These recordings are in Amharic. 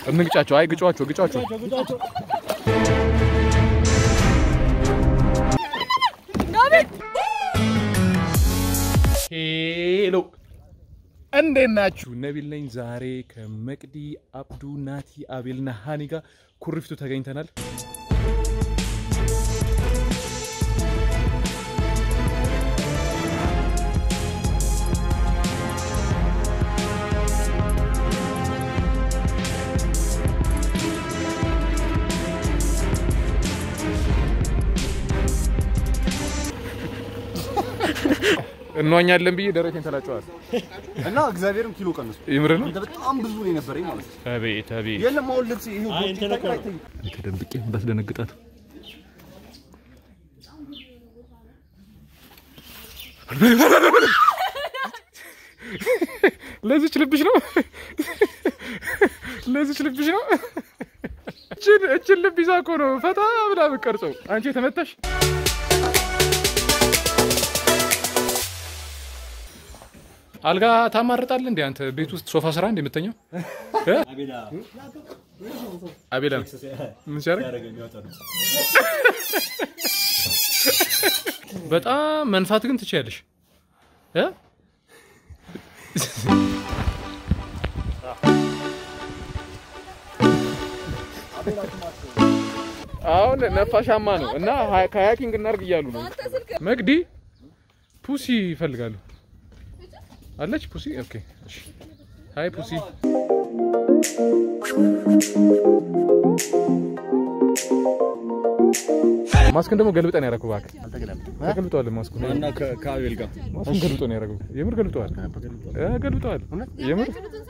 እንግጫቸው። አይ ግጫቸው፣ ግጫቸው። ሄሎ እንዴት ናችሁ? ነቢል ነኝ። ዛሬ ከመቅዲ አብዱ፣ ናቲ፣ አቤልና ሃኒ ጋር ኩሪፍቱ ተገኝተናል። እንዋኛለን ብዬ ደረቴን ተላጨዋል። እና እግዚአብሔርም ኪሎ ቀንሱ። ይምር ነው። አንተ በጣም ብዙ ነው የነበረኝ ማለት ነው። አቤት አቤት፣ የለም አሁን ልብስ ይሄ ቦርጭ ይታያል አይታይም? ተደብቄ እንዳስደነግጣት ለዚች ልብሽ ነው ለዚች ልብሽ ነው። እችን እችን ልብ ይዛ እኮ ነው ፈታ ብላ የምትቀርጸው። አንቺ የተመታሽ አልጋ ታማርጣለህ እንዴ አንተ? ቤት ውስጥ ሶፋ ስራ እንዴ የምተኛው? እ? አቤላ ምን ሲያደርግ በጣም መንፋት ግን ትችያለሽ እ? አሁን ነፋሻማ ነው እና ካያኪንግ እናርግ እያሉ ነው። መግዲ ፑሲ ይፈልጋሉ አለች ፑሲ። ኦኬ እሺ። ሃይ ፑሲ። ማስኩን ደግሞ ገልብጠን ያደረኩት እባክህ። ተገልብጠዋል ማስኩ እና ከአቤል ጋር ማስኩን ገልብጦ ነው ያደረገው። የምር ገልብጠዋል። እ ገልብጠዋል። የምር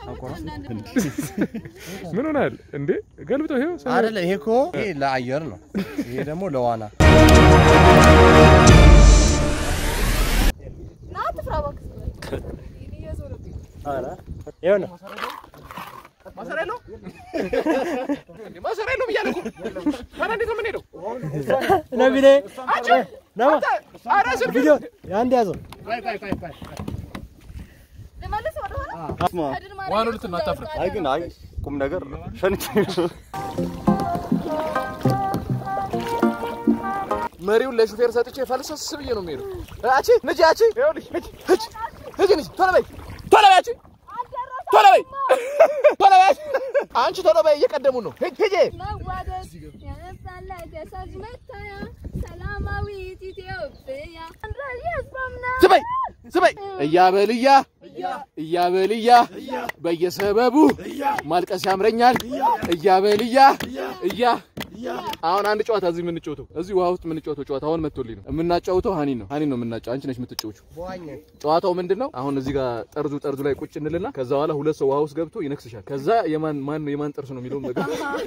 ምን ሆናል እንዴ? ገልብጠው ይሄው ሰው- አይደለ ይሄ እኮ ይሄ ለአየር ነው። ይሄ ደግሞ ለዋና ማሰሪያ የለውም እንዴ? ማሰሪያ የለውም እያለ እኮ ታዲያ እንዴት ነው የምንሄደው? ነቢሌ ነማ ኧረ ስልክ ቪዲዮ የአንድ ያዘው ስማ፣ ዋኑ ልትና አታፍርም። አይ ግን አይ ቁም ነገር ሸንቼ መሪውን ለሹፌር ሰጥቼ ፈልሰስ ብዬ ነው የምሄደው። አቺ ነጂ አቺ ይኸውልሽ ነጂ ሂጂ ሂጂ ነጂ ቶሎ በይ ቶሎ በይ አቺ ቶሎ በይ ቶሎ በይ አንቺ ቶሎ በይ እየቀደሙ ነው። ሂጂ ሂጂ መዋደድ የነጻነት የሰጅ መታያ ሰላማዊት ኢትዮጵያ የስምና ስበይ ስበይ እያበልያ እያበልያ በየሰበቡ ማልቀስ ያምረኛል እያበልያ እያ አሁን አንድ ጨዋታ እዚህ የምንጫወተው እዚህ ውሃ ውስጥ የምንጫወተው ጨዋታ አሁን መጥቶልኝ ነው የምናጫወተው። ሀኒ ነው ሀኒ ነው የምናጫው። አንቺ ነሽ የምትጫወቹው። ጨዋታው ምንድን ነው? አሁን እዚህ ጋር ጠርዙ ጠርዙ ላይ ቁጭ እንልና ከዛ በኋላ ሁለት ሰው ውሃ ውስጥ ገብቶ ይነክስሻል። ከዛ የማን ማን ነው የማን ጥርስ ነው የሚለውን ነገር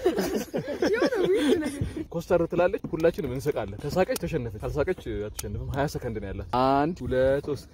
ኮስተር ትላለች። ሁላችንም እንስቃለን። ከሳቀች ተሸነፈች፣ ካልሳቀች አትሸንፍም። 20 ሰከንድ ነው ያላት። አንድ ሁለት ሶስት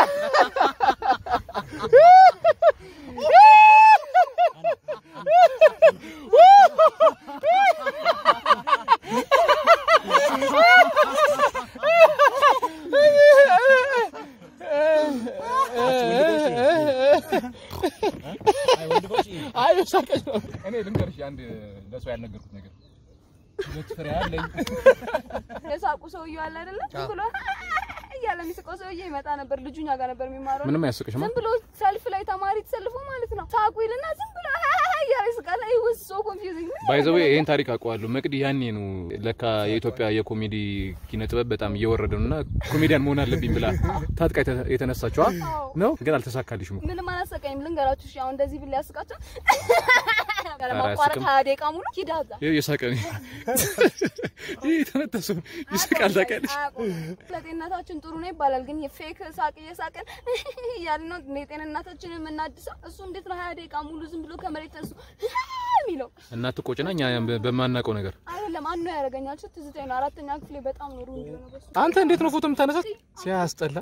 አይ ሳቀች ነው። እኔ ልንገርሽ አንድ ለሰው ያልነገርኩት ነገር ሁለት ፍሬ አለኝ። የሳቁ ሰውዬው አለ አይደለ? ዝም ብሎ እያለ የሚስቀው ሰውዬ ይመጣ ነበር። ልጁ እኛ ጋር ነበር የሚማረው። ምንም አያስቅሽማ። ዝም ብሎ ሰልፍ ላይ ተማሪ ተሰልፎ ማለት ነው። ሳቁ ይልና ዝም ብሎ እያለ ይስቃል። አይ ወስ ሶ ኮንፊውዚንግ ባይ ዘ ዌይ ይሄን ታሪክ አውቀዋለሁ። መቅዲ ያኔ ነው ለካ የኢትዮጵያ የኮሜዲ ኪነ ጥበብ በጣም እየወረደ ነውና ኮሜዲያን መሆን አለብኝ ብላ ታጥቃ የተ- የተነሳችዋ ነው። ግን አልተሳካልሽም። ምንም አላሰቀኝም። ልንገራችሁ እሺ፣ አሁን እንደዚህ ብል ያስቃቸው ኧረ ማቋረጥ አያስቅም። ሀያ ደቂቃ ሙሉ ሂዳዛ ይሄ የሳቀ ነው። ይሄ የተመታ ሰው ይስቃል። ታውቂያለሽ? ለጤንነታችን ጥሩ ነው ይባላል። ግን የፌክ ሳቅ እየሳቅን እያልን ነው የጤንነታችንን የምናድሰው። እሱ እንዴት ነው ሀያ ደቂቃ ሙሉ ዝም ብሎ ከመሬት ተነሱ የሚለው? እናት ቆጭና እኛ በ- በማናውቀው ነገር አይደለም አንዱ ያደርገኛል። ትዝታኝ ነው። አራተኛ ክፍሌ በጣም ኖሩ እንዲሆነ በሱ አንተ እንዴት ነው ፎቶ የምታነሳት? ሲያስጠላ።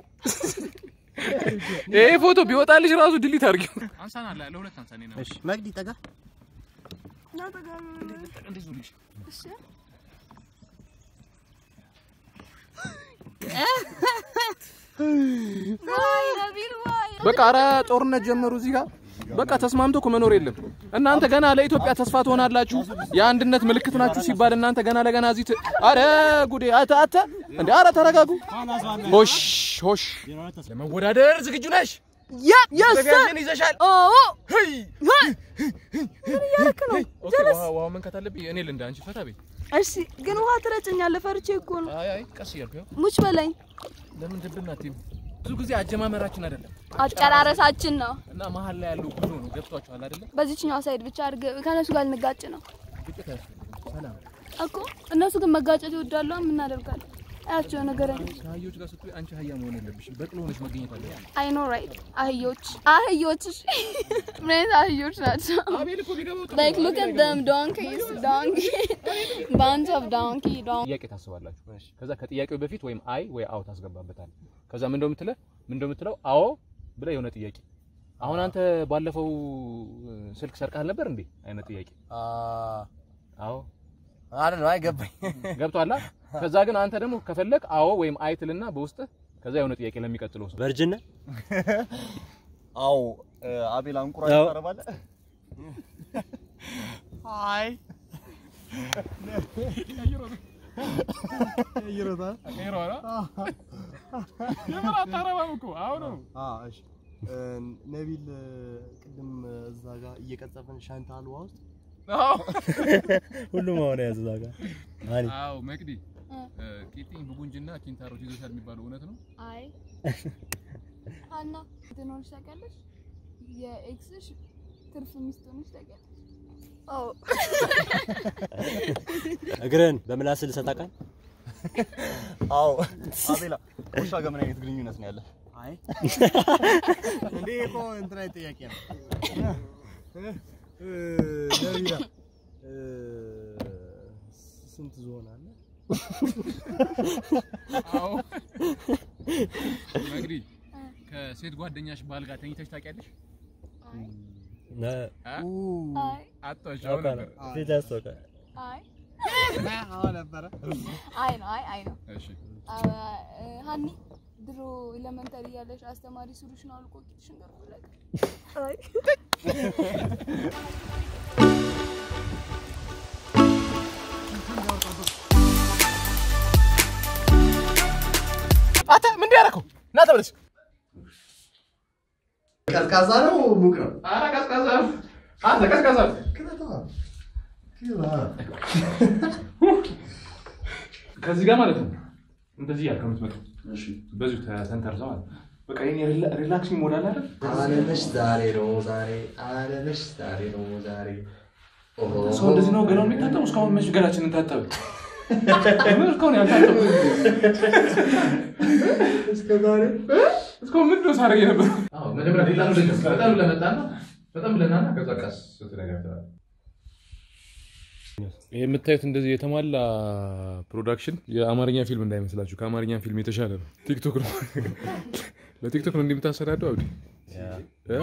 ይሄ ፎቶ ቢወጣልሽ ራሱ ድሊት አድርጊው። አንሳና ለሁለት አንሳኔ ነው። እሺ መግዲ ጠጋ እሺ ዋይ ነቢል ዋይ በቃ ኧረ ጦርነት ጀመሩ እዚህ ጋር በቃ ተስማምቶ እኮ መኖር የለም። እናንተ ገና ለኢትዮጵያ ተስፋ ትሆናላችሁ፣ የአንድነት ምልክት ናችሁ ሲባል እናንተ ገና ለገና እዚህ ት- አረ ጉዴ! አተ አተ እንዴ! አረ ተረጋጉ። ሆሽ ሆሽ፣ ለመወዳደር ዝግጁ ነሽ? ያ የስ ዘጋጀን ይዘሻል። ኦ ሄይ ምን እያደረክ ነው? ኦኬ፣ ውሃ ውሃ መንከት አለብኝ እኔ ልንዳ፣ አንቺ ፈታ በይ። እሺ ግን ውሃ ትረጭኛለህ። ፈርቼ እኮ ነው። አይ አይ፣ ቀስ እያልኩ ያው ሙች በለኝ። ለምን ድብና አትይም? ብዙ ጊዜ አጀማመራችን አይደለም አጨራረሳችን ነው። እና መሀል ላይ ያለው ጉዞ ነው። ገብቷችኋል አይደለም? በዚችኛው ሳይድ ብቻ አድርገ ከነሱ ጋር ልንጋጭ ነው ግጭት አያስፈልግም። ሰላም እኮ። እነሱ ግን መጋጨት ይወዳሉ። ምን እናደርጋለን? አያቸው ነገር ከአህዮች ጋር ስትይ አንቺ አህያ መሆን የለብሽም። በቅሎ ሆነሽ መገኘት አለብሽ። አይ ኖ ራይት። አህዮች አህዮች እሺ። ምን አይነት አህዮች ናቸው? አቤል እኮ ቢገባው ጥሩ Like ነው። look at them donkeys, donkey, bunch of donkey, donkey. ጥያቄ ታስባላችሁ። ከዛ ከጥያቄው በፊት ወይም አይ ወይ አዎ ታስገባበታል። ከዛ ምን እንደምትለው ምን እንደምትለው አዎ ብለህ የሆነ ጥያቄ አሁን አንተ ባለፈው እ፣ ስልክ ሰርቀሃል ነበር እንዴ አይነት ጥያቄ አዎ አይደል አይገባኝ። ገብቷላ። ከዛ ግን አንተ ደግሞ ከፈለክ አዎ ወይም አይ ትልና በውስጥ ከዛ የሆነ ጥያቄ ለሚቀጥለው ሰው ቨርጅን አዎ አቤል አንቁራ አዎ። ታረባለህ? አይ ነቢል ቅድም እዛ ጋር እየቀጸፈን ሻንታል ውሃ ውስጥ ሁሉም አሁን ያዝ እዛ ጋር አኒ አዎ መቅዲ ቂጢኝ ብጉንጅና ኪንታሮት ይዞሻል የሚባለው እውነት ነው? አይ ሀና ትኖርሽ ታውቂያለሽ? የኤክስሽ ትርፍ ሚስት ሆነሽ ታውቂያለሽ? ኦ እግርህን በምላስ ልሰጥ አውቃል? አዎ አቤላ ውሻ ጋር ምን አይነት ግንኙነት ነው ያለህ? አይ እንዴ እኮ እንትና ጥያቄ ነው። ነቢላ ስንት ዞን አለ? አዎ መቅዲ ከሴት ጓደኛሽ ባል ጋር ተኝተሽ ታውቂያለሽ? አይ አ? አይ አጣሽ አሁን ነበር። ፊት ያስታውቃል። አይ አዎ ነበረ። አይ ነው አይ አይ ነው እሺ አ- እ፣ ሀኒ ድሮ ኤሌመንተሪ እያለሽ አስተማሪ ሱሪሽን አውልቆ ቂጥሽን ገርፎለቅ አይ አንተ ምንድን ያደረከው? ና ተመለስ። ቀዝቃዛ ነው ሙቅ ነው? ኧረ ቀዝቃዛ ነው። አንተ ቀዝቃዛ ነው። ከዚህ ጋር ማለት ነው እንደዚህ ያልከው የምትመጣው በዚሁ ተንተርሰው ማለት ነው። በቃ የኔ ሪላ- ሪላክሲንግ ሞድ አለ አይደል? አለነሽ ዛሬ ነው ዛሬ አለነሽ ዛሬ ነው ዛሬ ሰው እንደዚህ ነው ገላውን የሚታጠበው። እስካሁን መች ገላችንን ታጠብን? ምን እስካሁን ያልታጠብን? እስከ ዛሬ እስካሁን ምንድን ነው ሳደርግ የነበረው? መጀመሪያ ሪላክስ በጣም ብለህ መጣና በጣም ብለናና ከዛ ቀስ ስትነጋገራለህ። ይህ የምታዩት እንደዚህ የተሟላ ፕሮዳክሽን የአማርኛ ፊልም እንዳይመስላችሁ፣ ከአማርኛ ፊልም የተሻለ ነው። ቲክቶክ ነው ለቲክቶክ ነው እንደምታሰናደው አብዲ እ?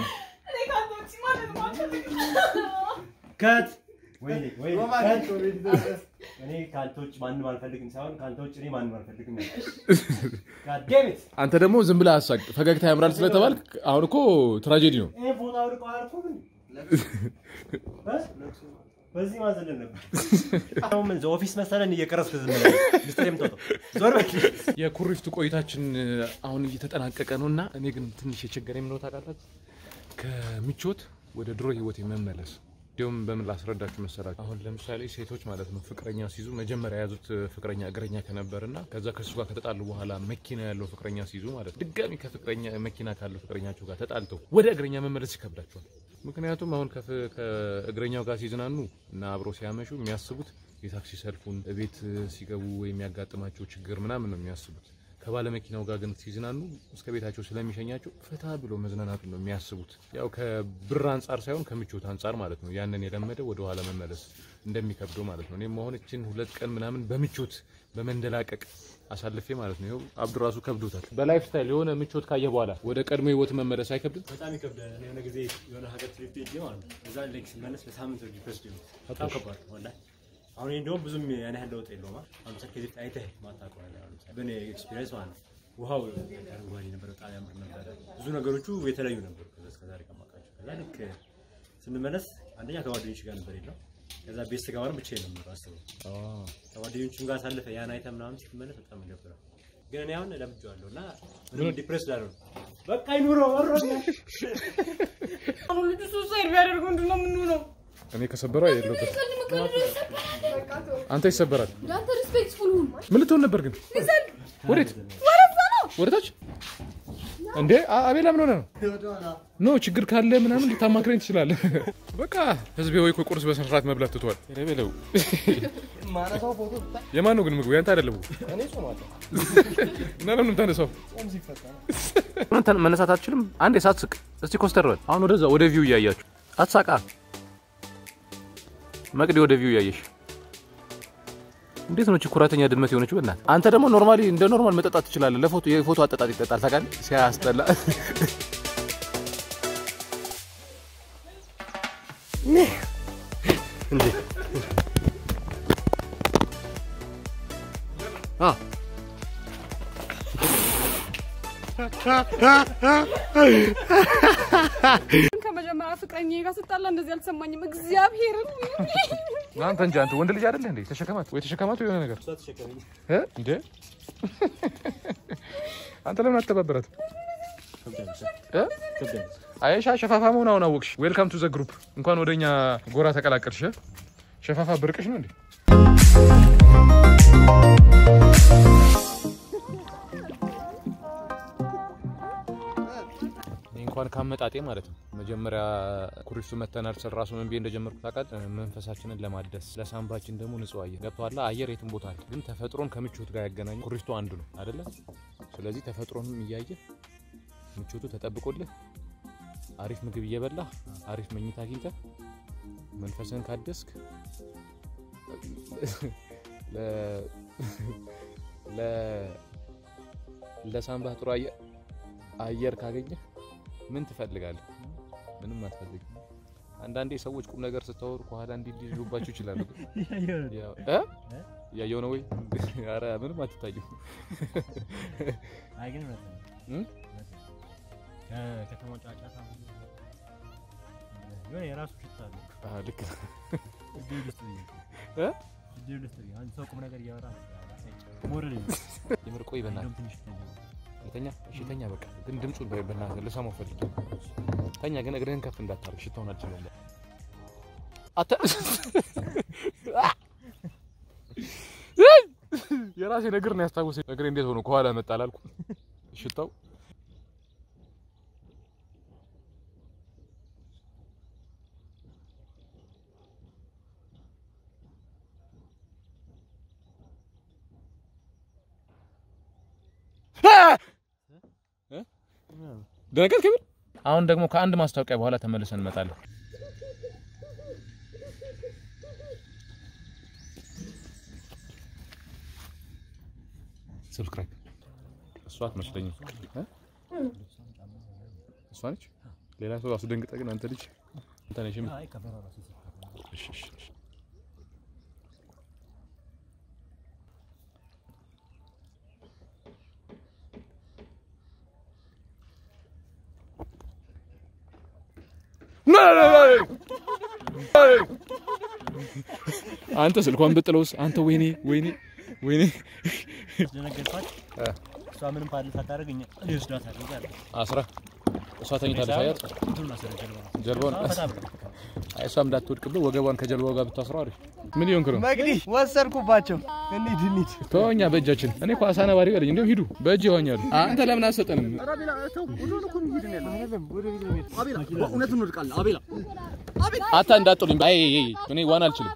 ከት ወይኔ ወይኔ ከት እኔ ከአንተ ውጭ ማንም አልፈልግም ሳይሆን ከአንተ ውጭ እኔ ማንም አልፈልግም God damn it! አንተ ደግሞ ዝም ብለህ አሳቅ። ፈገግታ ያምራል ስለተባልክ አሁን እኮ ትራጀዲ ነው። ይሄ ፎቶ አውልቀው አላልኩም እንዴ? እ? በዚህ ማዘለን ነበር። አሁን ምን ኦፊስ መሰለን እየቀረስክ ዝም ብለህ ሚስጥር የምትወጣው ዞር በል። የኩሪፍቱ ቆይታችን አሁን እየተጠናቀቀ ነው እና እኔ ግን ትንሽ የቸገረኝ ምን ነው ታውቃላችሁ? ከምቾት ወደ ድሮ ህይወት መመለስ እንዲሁም በምን ላስረዳችሁ መሰላችሁ? አሁን ለምሳሌ ሴቶች ማለት ነው ፍቅረኛ ሲይዙ መጀመሪያ የያዙት ፍቅረኛ እግረኛ ከነበር እና ከዛ ከሱ ጋር ከተጣሉ በኋላ መኪና ያለው ፍቅረኛ ሲይዙ ማለት ነው ድጋሚ ከፍቅረኛ መኪና ካለው ፍቅረኛቸው ጋር ተጣልተው ወደ እግረኛ መመለስ ይከብዳቸዋል። ምክንያቱም አሁን ከፍ- ከእግረኛው ጋር ሲዝናኑ እና አብረው ሲያመሹ የሚያስቡት የታክሲ ሰልፉን ቤት ሲገቡ የሚያጋጥማቸው ችግር ምናምን ነው የሚያስቡት። ከባለ መኪናው ጋር ግን ሲዝናኑ እስከ ቤታቸው ስለሚሸኛቸው ፈታ ብሎ መዝናናቱ ነው የሚያስቡት። ያው ከብር አንጻር ሳይሆን ከምቾት አንጻር ማለት ነው። ያንን የለመደ ወደ ኋላ መመለስ እንደሚከብደው ማለት ነው። እኔም አሁን እችን ሁለት ቀን ምናምን በምቾት በመንደላቀቅ አሳልፌ ማለት ነው። ይኸው አብዱ ራሱ ከብዶታል። በላይፍ ስታይል የሆነ ምቾት ካየ በኋላ ወደ ቀድሞ ህይወት መመለስ አይከብድም? በጣም ይከብዳል። እኔ የሆነ ጊዜ የሆነ ሀገር ትሪፕ ሄጄ ማለት ነው እዛ ላይክ ስመለስ ለሳምንት ነው ዲፕረስድ የሆንኩት። በጣም ከባድ ነው ወላሂ። አሁን ይሄ እንደውም ብዙም ያን ያህል ለውጥ የለውም። አ- አሁን ለምሳሌ ከዚህ በፊት አይተህ ማታውቀው ነገር አሁን ለምሳሌ በእኔ ኤክስፒሪየንስ ማለት ነው ውሃው አረንጓዴ ነበር፣ በጣም ያምር ነበረ። ብዙ ነገሮቹ የተለዩ ነበሩ ከዛ እስከ ዛሬ ከማውቃቸው። ከዛ ልክ ስንመለስ አንደኛ ከጓደኞች ጋር ነበር የለው። ከዛ ቤት ስገባ ነው ብቻዬን ነው የምኖረው። አስበው ከጓደኞቹም ጋር ሳለፈ ያን አይተህ ምናምን ስትመለስ በጣም ይደብራል። ግን እኔ አሁን ለምጄዋለሁ እና ምንም ዲፕሬስ ላልሆን በቃ ይኑሮ ወሮኛ አሁን ልጁ ሱሳይድ ቢያደርግ ምንድን ነው የምንሆነው? እኔ ከሰበረው የለበት አንተ ይሰበራል። ለአንተ ሪስፔክትፉል ሁን። ምን ልትሆን ነበር ግን? ወዴት? ወደታች እንዴ? አ- አቤላ ምን ሆነ ነው? ኖ ችግር ካለ ምናምን ልታማክረኝ ትችላለህ። በቃ ህዝቤ ወይ እኮ ቁርስ በስነ ስርዓት መብላት ትቷል። ኧረ በለው። ማነሳው ፎቶ የማን ነው ግን ምግቡ? ያንተ አይደለም እኮ። እኔ ጾማለሁ። እና ለምን ታነሳው? ጾም ሲፈታ ነው። መነሳት አትችልም? አንዴ ሳትስቅ እስቲ ኮስተር በል። አሁን ወደዛ ወደ ቪው እያያችሁ አትሳቃ። መቅዲ ወደ ቪው እያየሽ እንዴት ነው እቺ ኩራተኛ ድመት የሆነችው? በእናትህ አንተ ደግሞ ኖርማሊ እንደ ኖርማል መጠጣት ትችላለህ። ለፎቶ የፎቶ አጠጣጥ ይጠጣል ታውቃለህ? ሲያስጠላ እንዴ አ ከመጀመሪያ ፍቅረኛ ጋር ስጣላ እንደዚህ አልሰማኝም። እግዚአብሔርን አንተ እንጂ አንተ ወንድ ልጅ አይደለህ እንዴ? ተሸከማት ወይ ተሸከማት የሆነ ነገር እ እንዴ አንተ ለምን አትተባበራት? እ አይሻ ሸፋፋ መሆን አሁን አወቅሽ። ዌልካም ቱ ዘ ግሩፕ። እንኳን ወደኛ ጎራ ተቀላቀልሽ። እ? ሸፋፋ ብርቅሽ ነው እንዴ? እኔ እንኳን ካመጣጤ ማለት ነው መጀመሪያ ኩሪፍቱ መተናል ስል ራሱ ምን ብዬ እንደጀመርኩ ታውቃለህ? መንፈሳችንን ለማደስ ለሳምባችን ደግሞ ንጹህ አየር ገብቶሃል? አየር የትም ቦታ አለ፣ ግን ተፈጥሮን ከምቾት ጋር ያገናኙ ኩሪፍቱ አንዱ ነው አይደለ? ስለዚህ ተፈጥሮንም እያየህ ምቾቱ ተጠብቆልህ አሪፍ ምግብ እየበላህ አሪፍ መኝታ አግኝተህ መንፈስህን ካደስክ ለ- ለ- ለሳምባህ ጥሩ አየር አየር ካገኘህ ምን ትፈልጋለህ? ምንም አትፈልግም። አንዳንዴ ሰዎች ቁም ነገር ስታወሩ ከኋላ እንዲህ እንዲህ ሊሉባችሁ ይችላሉ። ግን ያው እ እያየሁ ነው ወይ? ኧረ ምንም አትታየው። አይ ግን እውነት ነው። እም? ከከተማው ጫጫታ የሆነ የራሱ ሽታ አለው። አዎ ልክ ነህ። እድል ውስጥ ብዬ ነው። እ? እድል ውስጥ ብዬ አንድ ሰው ቁም ነገር እያወራ ሞረድ የምር ቆይ በእናትህ ትንሽ ይተኛል። ተኛ። እሺ ተኛ በቃ። ግን ድምፁን በ- በእናትህ ልሰማው ፈልጌ ተኛ። ግን እግርህን ከፍ እንዳታርግ ሽታውን አልችልም። አተ የራሴን እግር ነው ያስታወሰኝ። እግሬ እንዴት ሆኖ ከኋላ መጣ አላልኩም? ሽታው ደነገጥክ ብል አሁን ደግሞ ከአንድ ማስታወቂያ በኋላ ተመልሰን እንመጣለን። ሰብስክራይብ እሷ አትመስለኝም እ? እሷ ነች። ሌላ ሰው አስደንግጠ ግን አንተ ልጅ አንተ ነሽ። ምን? አይ ከበሮ ራሱ ሲፈታ እሺ እሺ እሺ። አንተ ስልኳን ብጥለውስ አንተ ወይኔ ወይኔ ወይኔ ደነገጥኳት። እሷ ምንም ፓድል ሳታደርግ እኛ እኔ ወስዳታለሁ እዛ አለ። አስራ እሷ ተኝታለች። አያት እንትኑን አሰረ ጀልባ ጀልባውን ፈታ ብሎ አይ እሷም እንዳትወድቅ ብሎ ወገቧን ከጀልባው ጋር ብታስረው አሪፍ። ምን ይሆንክ ነው? መግዲ ወሰድኩባቸው። እንሂድ እንሂድ። ተወኛ በእጃችን። እኔ እኮ አሳ ነባሪ በለኝ። እንዲሁም ሂዱ በእጅ ይዋኛሉ። አንተ ለምን አትሰጠንም? እውነት እንወድቃለን። አቤላ አታ እንዳጥሉኝ። አይ አይ፣ አይ፣ እኔ ዋና አልችልም።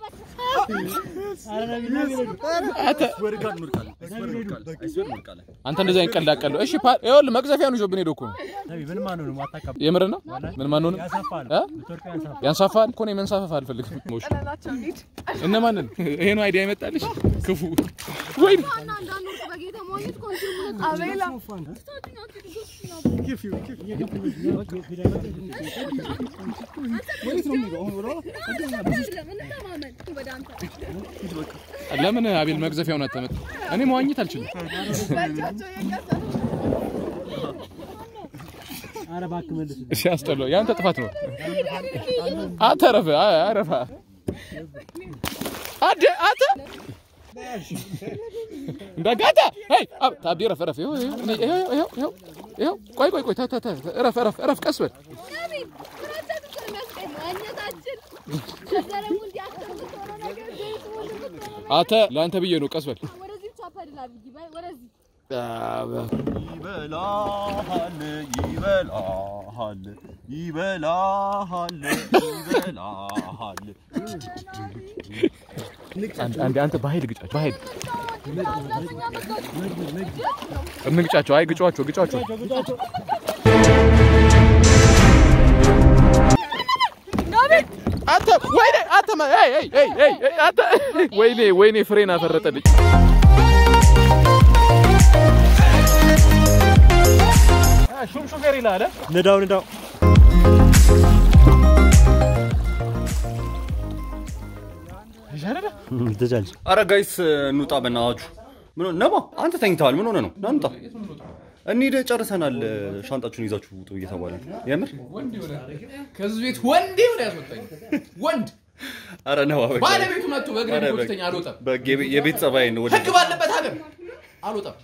አንተ ወድቃለን፣ እንወድቃለን። አይስበር እንወድቃለን። አይስበር እንወድቃለን። አንተ እንደዚህ አይነት ቀልድ አቀልለው። እሺ ፓ ይኸውልህ መቅዘፊያውን ይዞብን ሄዶ እኮ ነው። ነቢ ምንም አንሆንም፣ አታካብድ። የምር ነው። ምን ማን ሆነ? ያሳፋል፣ እ? ብትወድቅ ያሳፋል። ያንሳፋል እኮ እኔ መንሳፈፍ አልፈልግም። ሞሽ እነማንን? ይሄ ነው አይዲያ የመጣልሽ ክፉ ወይ እና እንዳንወርቅ በጌታ መዋኘት ኮንትሪቡት አቤላ ወደ አንተ ለምን አቤል መቅዘፊያውን አታመጣ? እኔ መዋኘት አልችልም። በእጃቸው የቀሰ ኧረ እባክህ መልስ። ሲያስጠላው ያንተ ጥፋት ነው። አንተ ረፈ አረፋ አደ አንተ እንዳጋታ አይ አብ ታቢ ረፈ ረፈ ይኸው ይኸው እኔ- ይኸው ይኸው ይኸው ይኸው ቆይ ቆይ ቆይ ታ ታ ታ ረፈ ረፈ ረፍ ቀስ በል ነቢይ ፍራቻ ብቻ ነው የሚያስቀኝ እኛታችን ከዛ ደግሞ እንዲህ አክተር የምትሆነው ነገር ቤት ወንድ የምትሆነው ነገር አንተ ለአንተ ብዬ ነው ቀስ በል ወደዚህ ብቻ ፐድል አድርጊ ባይ ወደዚህ ይበላሃል ይበላሃል ይበላሃል ይበላሃል አንድ አንድ አንተ በኃይል ግጫቸው በኃይል እንግጫቸው አይ ግጫቸው ግጫቸው አንተ ወይኔ አንተ ማ- ኤይ ኤይ ኤይ ኤይ ኤይ አንተ ወይኔ ወይኔ ፍሬን አፈረጠልኝ ሹም ሹፌር ይላል ንዳው ንዳው። ትቻለች። አረ ጋይስ እንውጣ በእናታችሁ ምን ሆነ ነባ አንተ ተኝተዋል ምን ሆነ ነው ና እንውጣ እንሂድ ጨርሰናል ሻንጣችሁን ይዛችሁ ውጡ እየተባለ ነው የምር ከዚህ ቤት ወንድ ይሁን ያስወጣኝ ወንድ አረ ነባ በቃ ባለቤቱ መጥቶ በእግሬ ኧረ ጎትተኛ አልወጣም በቃ የቤት ጸባይ ነው ወደ ህግ ባለበት ሀገር አልወጣም